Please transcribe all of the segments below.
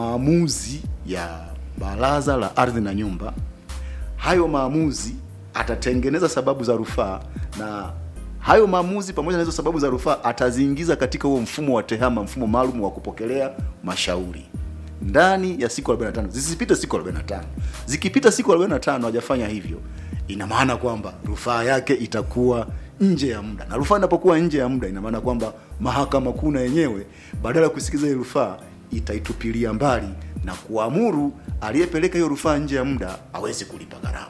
maamuzi ya baraza la ardhi na nyumba hayo maamuzi atatengeneza sababu za rufaa na hayo maamuzi pamoja na hizo sababu za rufaa ataziingiza katika huo mfumo wa tehama mfumo maalum wa kupokelea mashauri ndani ya siku 45 zisipite siku 45 zikipita siku 45 hajafanya hivyo ina maana kwamba rufaa yake itakuwa nje ya muda na rufaa inapokuwa nje ya muda ina maana kwamba mahakama kuu na yenyewe badala ya kusikiza ile rufaa itaitupilia mbali na kuamuru aliyepeleka hiyo rufaa nje ya muda aweze kulipa gharama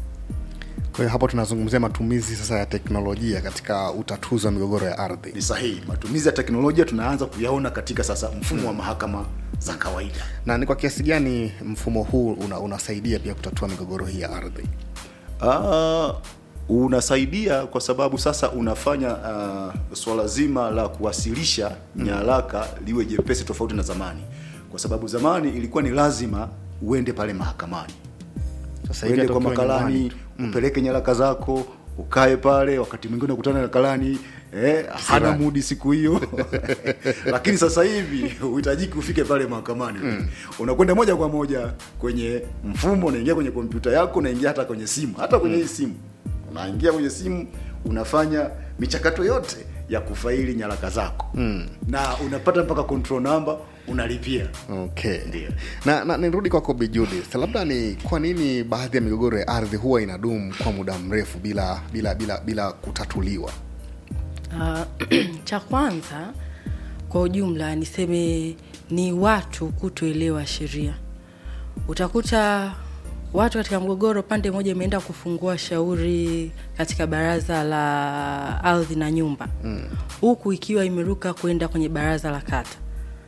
kwa hiyo hapo tunazungumzia matumizi sasa ya teknolojia katika utatuzi wa migogoro ya ardhi ni sahihi matumizi ya teknolojia tunaanza kuyaona katika sasa mfumo wa mahakama za kawaida na ni kwa kiasi gani mfumo huu una, unasaidia pia kutatua migogoro hii ya ardhi Ah, unasaidia kwa sababu sasa unafanya uh, swala zima la kuwasilisha nyaraka liwe jepesi tofauti na zamani kwa sababu zamani ilikuwa ni lazima uende pale mahakamani sasa hivi uende hata kwa ukiwa makalani nyumbani tu. upeleke nyaraka zako ukae pale wakati mwingine unakutana na kalani eh, hana Kisirani. mudi siku hiyo lakini sasa hivi uhitajiki ufike pale mahakamani unakwenda moja kwa moja kwenye mfumo unaingia kwenye kompyuta yako unaingia hata kwenye simu hata kwenye hii simu unaingia kwenye simu unafanya michakato yote ya kufaili nyaraka zako mm. na unapata mpaka control number unalipia okay Ndio. na, na nirudi kwako Bi Judith labda ni kwa nini baadhi ya migogoro ya ardhi huwa inadumu kwa muda mrefu bila bila bila bila kutatuliwa Ah, cha kwanza kwa ujumla niseme ni watu kutoelewa sheria utakuta watu katika mgogoro pande moja imeenda kufungua shauri katika baraza la ardhi na nyumba huku ikiwa imeruka kwenda kwenye baraza la kata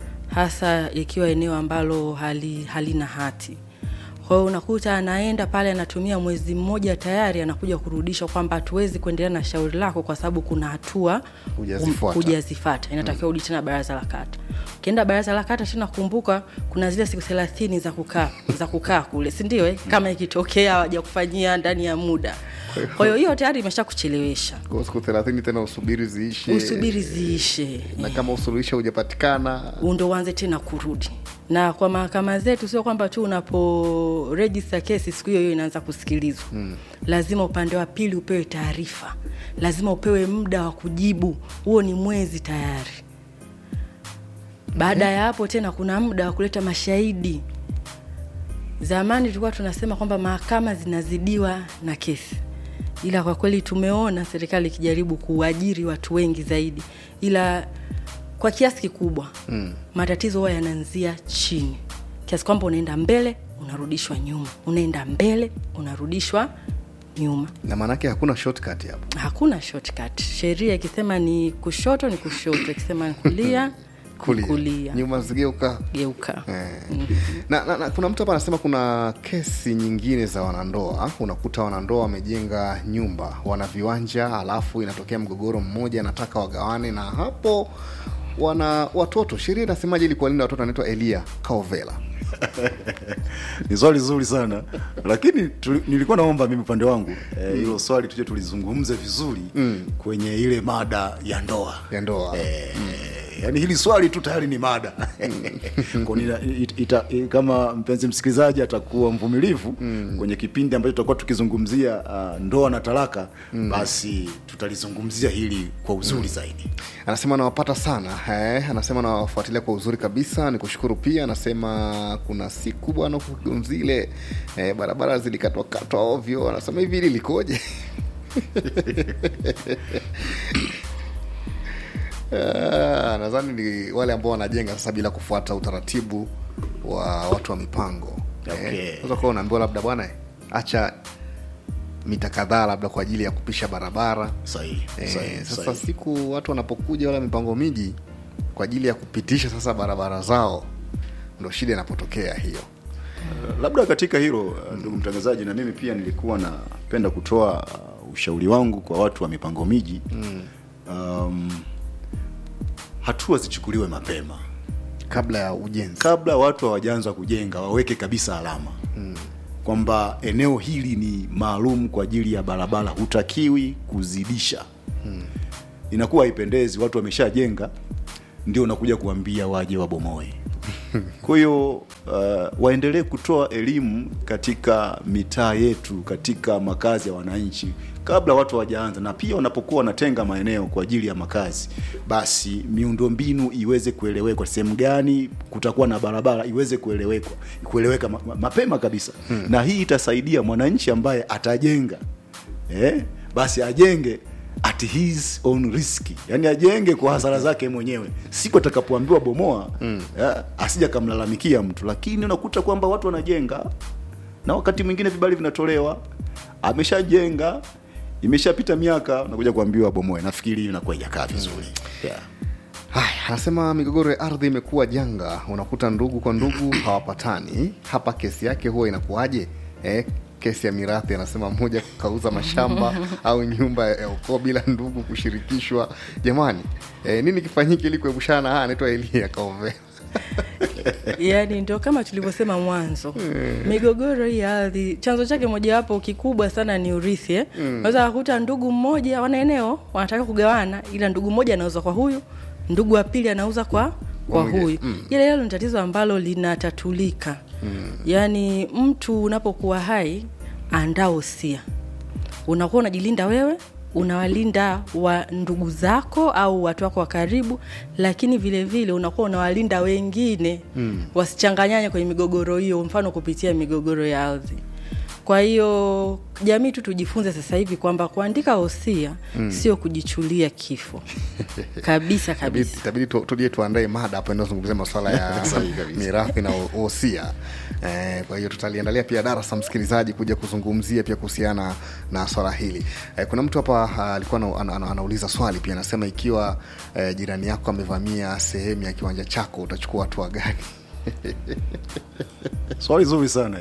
hasa ikiwa eneo ambalo hali, halina hati kwa hiyo unakuta anaenda pale anatumia mwezi mmoja tayari anakuja kurudisha kwamba hatuwezi kuendelea na shauri lako kwa sababu kuna hatua Hujazifuata. hujazifata inatakiwa urudi tena baraza la kata ukienda baraza la kata tena kumbuka kuna zile siku thelathini za kukaa za kukaa kule sindio eh? kama ikitokea hawajakufanyia ndani ya muda kwa hiyo hiyo tayari imesha kuchelewesha kwa siku thelathini tena usubiri ziishe usubiri ziishe na kama usuluhisho hujapatikana ndo uanze tena kurudi na kwa mahakama zetu sio kwamba tu unapo register kesi siku hiyo hiyo inaanza kusikilizwa mm. lazima upande wa pili upewe taarifa lazima upewe muda wa kujibu huo ni mwezi tayari baada ya hapo tena kuna muda wa kuleta mashahidi zamani tulikuwa tunasema kwamba mahakama zinazidiwa na kesi ila kwa kweli tumeona serikali ikijaribu kuajiri watu wengi zaidi ila kwa kiasi kikubwa mm. matatizo huwa yanaanzia chini kiasi kwamba unaenda mbele unarudishwa nyuma unaenda mbele unarudishwa nyuma na maanake hakuna shortcut hapo hakuna shortcut sheria ikisema ni kushoto ni kushoto ikisema ni kulia kulia, kulia. nyuma zigeuka geuka Eh. na, na, na kuna mtu hapa anasema kuna kesi nyingine za wanandoa unakuta wanandoa wamejenga nyumba wana viwanja alafu inatokea mgogoro mmoja anataka wagawane na hapo wana watoto sheria inasemaje ili kuwalinda watoto anaitwa elia kaovela ni swali zuri sana lakini tu, nilikuwa naomba mimi upande wangu eh, hilo mm. swali tuje tulizungumze vizuri mm. kwenye ile mada ya ndoa ya ndoa eh, yani hili swali tu tayari ni mada Kwa nina- it- ita, kama mpenzi msikilizaji atakuwa mvumilivu mm. kwenye kipindi ambacho tutakuwa tukizungumzia uh, ndoa na talaka mm. basi tutalizungumzia hili kwa uzuri mm. zaidi anasema anawapata sana eh, anasema anawafuatilia kwa uzuri kabisa ni kushukuru pia anasema kuna siku bwana huku Kigonzile eh, barabara zilikatwakatwa ovyo anasema hivi hili likoje Ah, nadhani ni wale ambao wanajenga sasa bila kufuata utaratibu wa watu wa mipango Okay. unaweza kuwa unaambiwa labda bwana eh, acha mita kadhaa labda kwa ajili ya kupisha barabara sahihi Eh, sahihi, sasa sahihi. siku watu wanapokuja wala mipango miji kwa ajili ya kupitisha sasa barabara zao ndo shida inapotokea hiyo labda katika hilo uh, ndugu mtangazaji na mimi pia nilikuwa napenda kutoa uh, ushauri wangu kwa watu wa mipango miji mm. um, hatua zichukuliwe mapema kabla ya ujenzi kabla watu hawajaanza kujenga waweke kabisa alama mm. kwamba eneo hili ni maalum kwa ajili ya barabara hutakiwi kuzidisha mm. inakuwa haipendezi watu wameshajenga ndio unakuja kuambia waje wabomoe kwa hiyo uh, waendelee kutoa elimu katika mitaa yetu katika makazi ya wananchi kabla watu hawajaanza na pia wanapokuwa wanatenga maeneo kwa ajili ya makazi basi miundombinu iweze kuelewekwa sehemu gani kutakuwa na barabara iweze kuelewekwa kueleweka ma, ma, mapema kabisa hmm. na hii itasaidia mwananchi ambaye atajenga eh, basi ajenge at his own risk yani ajenge kwa hasara zake mwenyewe siku atakapoambiwa bomoa mm. asija kamlalamikia mtu lakini unakuta kwamba watu wanajenga na wakati mwingine vibali vinatolewa ameshajenga imeshapita miaka unakuja kuambiwa bomoe nafikiri hiyo inakuwa ijakaa vizuri yeah. haya anasema migogoro ya ardhi imekuwa janga unakuta ndugu kwa ndugu hawapatani hapa kesi yake huwa inakuwaje eh, kesi ya mirathi anasema mmoja kauza mashamba au nyumba ya ukoo bila ndugu kushirikishwa jamani eh, nini kifanyike ili kuepushana na haya anaitwa elia kaove yaani ndio kama tulivyosema mwanzo migogoro hii ya ardhi chanzo chake mojawapo kikubwa sana ni urithi eh? unaweza kukuta ndugu mmoja wana eneo wanataka kugawana ila ndugu mmoja anauza kwa huyu ndugu wa pili anauza kwa kwa Mwingine. huyu mm. ile hilo ni tatizo ambalo linatatulika mm. yaani mtu unapokuwa hai andaa usia unakuwa unajilinda wewe unawalinda wa ndugu zako au watu wako wa karibu lakini vile vile unakuwa unawalinda wengine mm. wasichanganyanye kwenye migogoro hiyo mfano kupitia migogoro ya ardhi kwa hiyo jamii tu tujifunze sasa hivi kwamba kuandika hosia mm. sio kujichulia kifo kabisa kabisa itabidi tu- tuje tuandae mada hapo inayozungumzia masuala ya Sahihi kabisa. mirathi na wosia eh, kwa hiyo tutaliandalia pia darasa msikilizaji kuja kuzungumzia pia kuhusiana na swala hili eh, kuna mtu hapa ah, alikuwa ana, ana, ana, anauliza swali pia anasema ikiwa eh, jirani yako amevamia sehemu ya kiwanja chako utachukua hatua gani swali zuri sana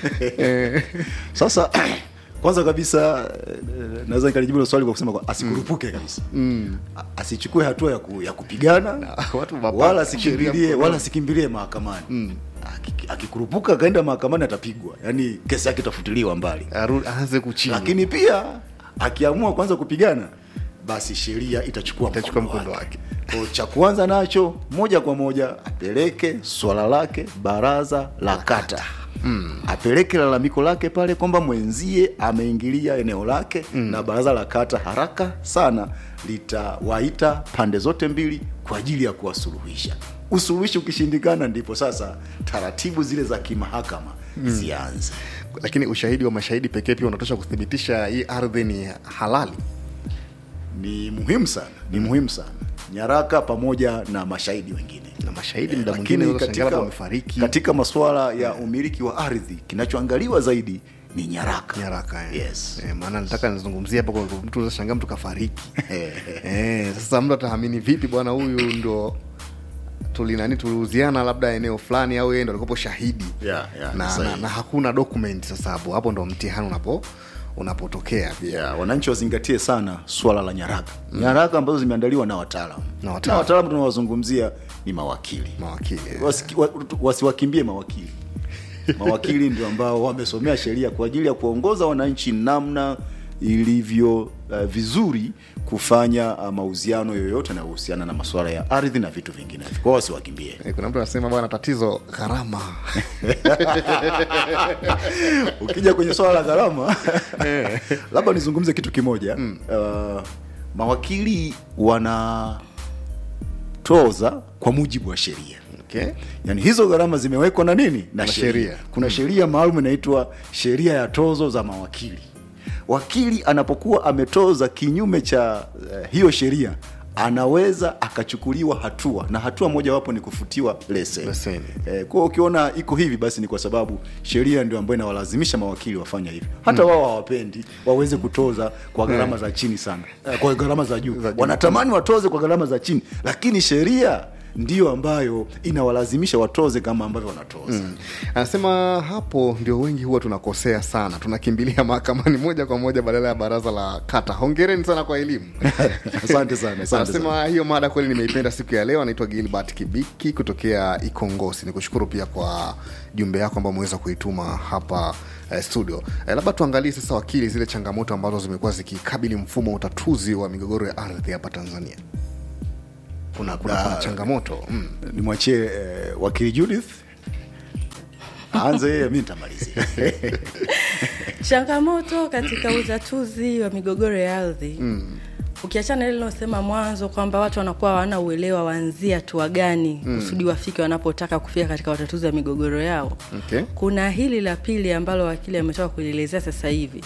sasa kwanza kabisa eh, naweza nikalijibu hilo swali kwa kusema kwa- asikurupuke kabisa mm. asichukue hatua ya, ku, ya kupigana watu mapaka, wala sheria asikimbilie mkononi. wala asikimbilie mahakamani mm. akikurupuka akaenda mahakamani atapigwa yaani kesi yake itafutiliwa mbali Aru- aanze kuchini lakini pia akiamua kwanza kupigana basi sheria itachukua Itachukua mkondo mkondo wake Kwa cha kwanza nacho moja kwa moja apeleke swala lake baraza la kata mm. apeleke lalamiko lake pale kwamba mwenzie ameingilia eneo lake mm. na baraza la kata haraka sana litawaita pande zote mbili kwa ajili ya kuwasuluhisha usuluhishi ukishindikana ndipo sasa taratibu zile za kimahakama mm. zianze lakini ushahidi wa mashahidi pekee pia unatosha kuthibitisha hii ardhi ni halali ni muhimu sana ni muhimu sana nyaraka pamoja na mashahidi wengine na mashahidi muda mwingine lakini unaweza shangaa labda katika, wamefariki katika masuala ya umiliki wa ardhi kinachoangaliwa zaidi ni nyaraka nyaraka eh. yes. eh, maana nataka nizungumzie hapo kwa mtu unaweza shangaa mtu kafariki eh, sasa mtu ataamini vipi bwana huyu ndo tulinani tuliuziana labda eneo fulani au yeye ndo alikopo shahidi Yeah, yeah, na, sahihi. na, na hakuna document sasa hapo hapo ndo mtihani unapo unapotokea pia yeah, wananchi wazingatie sana swala la nyaraka mm. nyaraka ambazo zimeandaliwa na wataalamu Na na wataalamu. wataalamu tunawazungumzia ni mawakili mawakili eh. Wasiki- wa- wasiwakimbie mawakili mawakili ndio ambao wamesomea sheria kwa ajili ya kuongoza wananchi namna ilivyo uh, vizuri kufanya uh, mauziano yoyote yanayohusiana na masuala ya ardhi na vitu vinginevyo kwao wasiwakimbie Eh, kuna mtu anasema bwana tatizo gharama ukija kwenye swala la gharama labda nizungumze kitu kimoja mm. uh, mawakili wanatoza kwa mujibu wa sheria okay. yani hizo gharama zimewekwa na nini na Na sheria sheria. kuna sheria maalum inaitwa sheria ya tozo za mawakili wakili anapokuwa ametoza kinyume cha uh, hiyo sheria anaweza akachukuliwa hatua na hatua mojawapo ni kufutiwa leseni Leseni. eh, kwa hiyo ukiona iko hivi basi ni kwa sababu sheria ndio ambayo inawalazimisha mawakili wafanya hivyo hata wao hawapendi waweze kutoza kwa gharama za chini sana eh, kwa gharama za juu Za juu. wanatamani watoze kwa gharama za chini lakini sheria ndiyo ambayo inawalazimisha watoze kama ambavyo wanatoza mm. anasema hapo ndio wengi huwa tunakosea sana tunakimbilia mahakamani moja kwa moja badala ya baraza la kata hongereni sana kwa elimu asante sana asante sana. anasema hiyo mada kweli nimeipenda siku ya leo anaitwa gilbert kibiki kutokea ikongosi ni kushukuru pia kwa jumbe yako ambao umeweza kuituma hapa eh, studio eh, labda tuangalie sasa wakili zile changamoto ambazo zimekuwa zikikabili mfumo wa utatuzi wa migogoro ya ardhi hapa tanzania kuna, kuna, kuna Ah, changamoto mm. nimwachie eh, wakili judith aanze yeye mi nitamalizia changamoto katika utatuzi wa migogoro ya ardhi mm. ukiachana ile lilosema mwanzo kwamba watu wanakuwa hawana uelewa waanzie hatua gani mm. kusudi wafike wanapotaka kufika katika utatuzi wa migogoro yao Okay. kuna hili la pili ambalo wakili ametoka kulielezea sasa hivi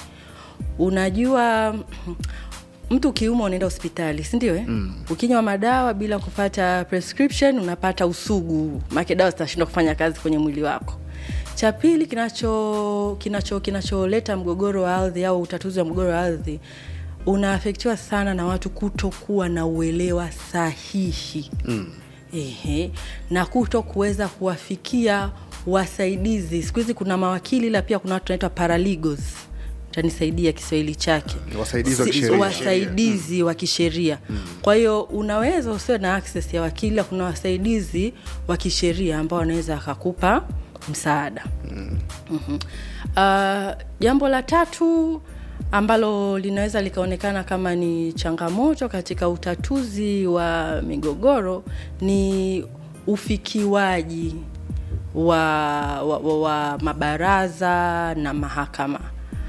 unajua mtu ukiuma unaenda hospitali sindio eh? mm. ukinywa madawa bila kupata prescription unapata usugu make dawa zitashindwa kufanya kazi kwenye mwili wako cha pili kinacho kinacholeta kinacho mgogoro wa ardhi au utatuzi wa mgogoro wa ardhi unaafektiwa sana na watu kutokuwa na uelewa sahihi mm. Ehe, na kuto kuweza kuwafikia wasaidizi siku hizi kuna mawakili ila pia kuna watu wanaitwa paralegals tanisaidia kiswahili chake Wasaidizi wa Si- kisheria. wasaidizi wa kisheria kwa hiyo unaweza usiwe na access ya wakili ila kuna wasaidizi wa kisheria ambao wanaweza akakupa msaada mm-hmm. uh, jambo la tatu ambalo linaweza likaonekana kama ni changamoto katika utatuzi wa migogoro ni ufikiwaji wa, wa, wa, wa mabaraza na mahakama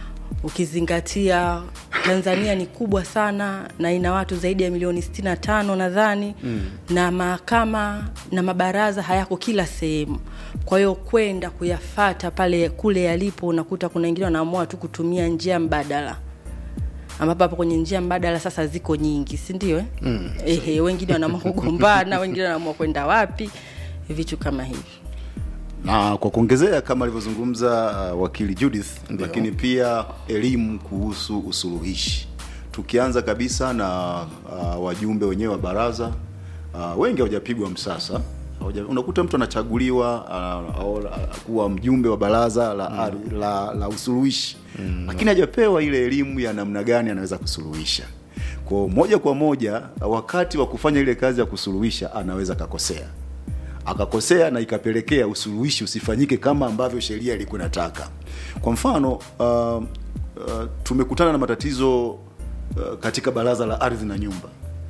ukizingatia tanzania ni kubwa sana na ina watu zaidi ya milioni 65 nadhani mm. na mahakama na mabaraza hayako kila sehemu kwa hiyo kwenda kuyafata pale kule yalipo unakuta kuna wengine wanaamua tu kutumia njia mbadala ambapo hapo kwenye njia mbadala sasa ziko nyingi si ndio eh? mm. Ehe, wengine wanaamua kugombana wengine wanaamua kwenda wapi vitu kama hivi na kwa kuongezea kama alivyozungumza uh, wakili judith Ndio. lakini pia elimu kuhusu usuluhishi tukianza kabisa na uh, wajumbe wenyewe wa baraza uh, wengi hawajapigwa msasa Hawaja- unakuta mtu anachaguliwa uh, au, uh, kuwa mjumbe wa baraza la, mm. la, la usuluhishi mm. lakini hajapewa ile elimu ya namna gani anaweza kusuluhisha kwa moja kwa moja wakati wa kufanya ile kazi ya kusuluhisha anaweza akakosea akakosea na ikapelekea usuluhishi usifanyike kama ambavyo sheria ilikuwa inataka kwa mfano uh, uh, tumekutana na matatizo uh, katika baraza la ardhi na nyumba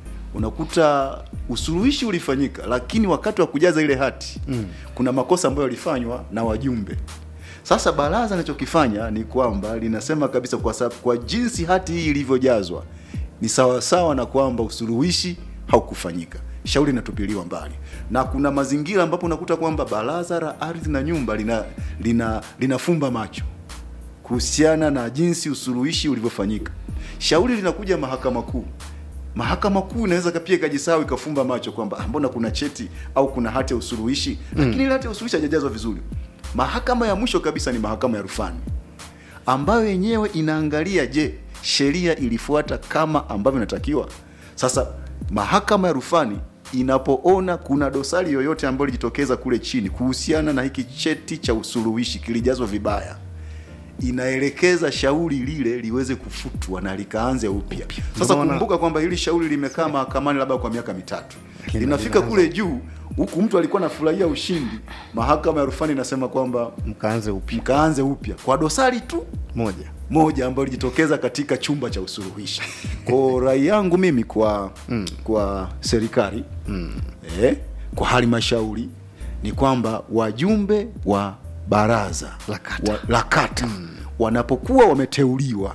unakuta usuluhishi ulifanyika lakini wakati wa kujaza ile hati mm. kuna makosa ambayo yalifanywa na wajumbe sasa baraza linachokifanya ni kwamba linasema kabisa kwa, sababu, kwa jinsi hati hii ilivyojazwa ni sawasawa na kwamba usuluhishi haukufanyika shauri linatupiliwa mbali na kuna mazingira ambapo unakuta kwamba baraza la ardhi na nyumba lina lina linafumba macho kuhusiana na jinsi usuluhishi ulivyofanyika shauri linakuja mahakama kuu mahakama kuu inaweza pia ikajisahau ikafumba macho kwamba "Ah, mbona kuna cheti au kuna hati ya usuluhishi lakini ile hati ya usuluhishi haijajazwa vizuri mahakama ya mwisho kabisa ni mahakama ya rufani ambayo yenyewe inaangalia je sheria ilifuata kama ambavyo inatakiwa sasa mahakama ya rufani inapoona kuna dosari yoyote ambayo ilijitokeza kule chini kuhusiana na hiki cheti cha usuluhishi kilijazwa vibaya inaelekeza shauri lile liweze kufutwa na likaanze upya sasa Unaona- kumbuka kwamba hili shauri limekaa mahakamani labda kwa miaka mitatu linafika kule juu huku mtu alikuwa anafurahia ushindi mahakama ya rufani inasema kwamba mkaanze upya mkaanze upya kwa dosari tu moja moja ambayo ilijitokeza katika chumba cha usuluhishi kwa rai yangu mimi kwa mm. kwa serikali mm. eh, kwa halmashauri ni kwamba wajumbe wa baraza La kata. wa, la kata mm. wanapokuwa wameteuliwa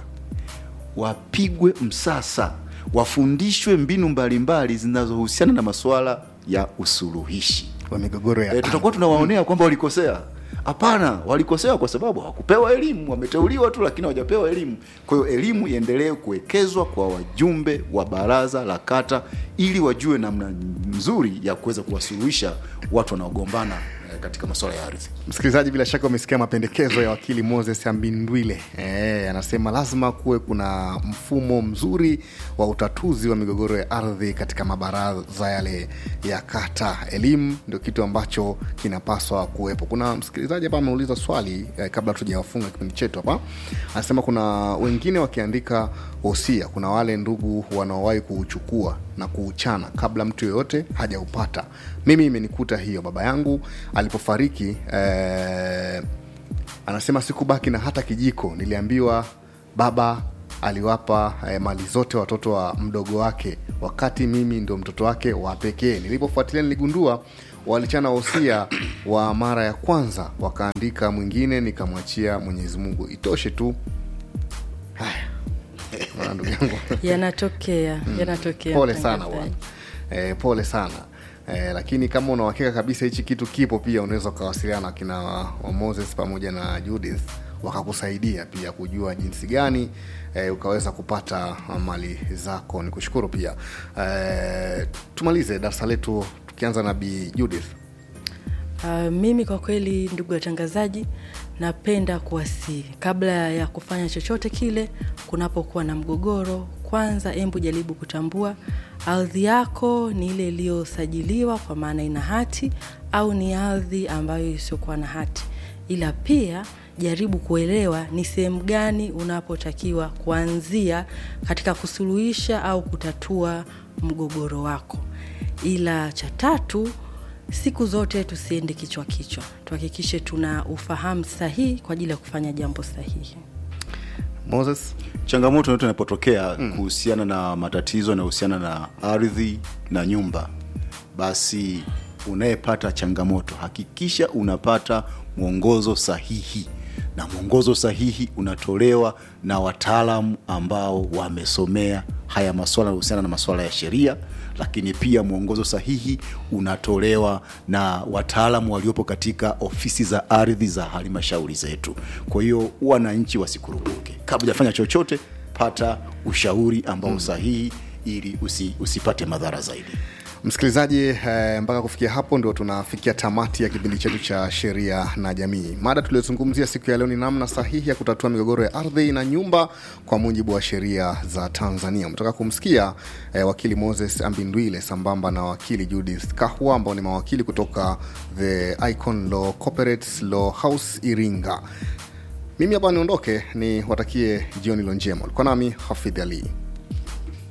wapigwe msasa wafundishwe mbinu mbalimbali zinazohusiana na masuala ya usuluhishi wa migogoro ya e, tutakuwa tunawaonea kwamba walikosea hapana walikosea kwa sababu hawakupewa elimu wameteuliwa tu lakini hawajapewa elimu kwa hiyo elimu iendelee kuwekezwa kwa wajumbe wa baraza la kata ili wajue namna nzuri ya kuweza kuwasuluhisha watu wanaogombana eh, katika masuala ya ardhi msikilizaji bila shaka umesikia mapendekezo ya wakili moses ambindwile e, anasema lazima kuwe kuna mfumo mzuri wa utatuzi wa migogoro ya ardhi katika mabaraza yale ya kata elimu ndio kitu ambacho kinapaswa kuwepo kuna msikilizaji hapa ameuliza swali eh, kabla tujawafunga kipindi chetu hapa anasema kuna wengine wakiandika hosia kuna wale ndugu wanaowahi kuuchukua na kuuchana kabla mtu yoyote hajaupata mimi imenikuta hiyo baba yangu alipofariki eh, anasema sikubaki na hata kijiko niliambiwa baba aliwapa eh, mali zote watoto wa mdogo wake wakati mimi ndo mtoto wake wa pekee nilipofuatilia niligundua walichana wosia wa mara ya kwanza wakaandika mwingine nikamwachia mwenyezi mungu itoshe tu haya Bwana ndugu yangu yanatokea yanatokea pole sana mtangazaji. bwana e, pole sana e, lakini kama unauhakika kabisa hichi kitu kipo pia unaweza ukawasiliana na kina wa moses pamoja na judith wakakusaidia pia kujua jinsi gani e, ukaweza kupata mali zako ni kushukuru pia e, tumalize darasa letu tukianza na bi judith Uh, mimi kwa kweli ndugu watangazaji napenda kuwasihi kabla ya kufanya chochote kile kunapokuwa na mgogoro kwanza embu jaribu kutambua ardhi yako ni ile iliyosajiliwa kwa maana ina hati au ni ardhi ambayo isiyokuwa na hati ila pia jaribu kuelewa ni sehemu gani unapotakiwa kuanzia katika kusuluhisha au kutatua mgogoro wako ila cha tatu siku zote tusiende kichwa kichwa tuhakikishe tuna ufahamu sahihi kwa ajili ya kufanya jambo sahihi moses changamoto yote inapotokea mm. kuhusiana na matatizo yanayohusiana na ardhi na nyumba basi unayepata changamoto hakikisha unapata mwongozo sahihi na mwongozo sahihi unatolewa na wataalamu ambao wamesomea haya maswala yanahusiana na maswala ya sheria lakini pia mwongozo sahihi unatolewa na wataalamu waliopo katika ofisi za ardhi za halmashauri zetu kwa hiyo wananchi wasikurupuke kabla hujafanya chochote pata ushauri ambao mm. sahihi ili usi, usipate madhara zaidi msikilizaji eh, mpaka kufikia hapo ndio tunafikia tamati ya kipindi chetu cha sheria na jamii mada tuliyozungumzia siku ya leo ni namna sahihi ya kutatua migogoro ya ardhi na nyumba kwa mujibu wa sheria za tanzania umetoka kumsikia eh, wakili moses ambindwile sambamba na wakili judith kahwa ambao ni mawakili kutoka the icon law corporate law house iringa mimi hapa niondoke ni watakie jioni lo njema ulikuwa nami hafidh ali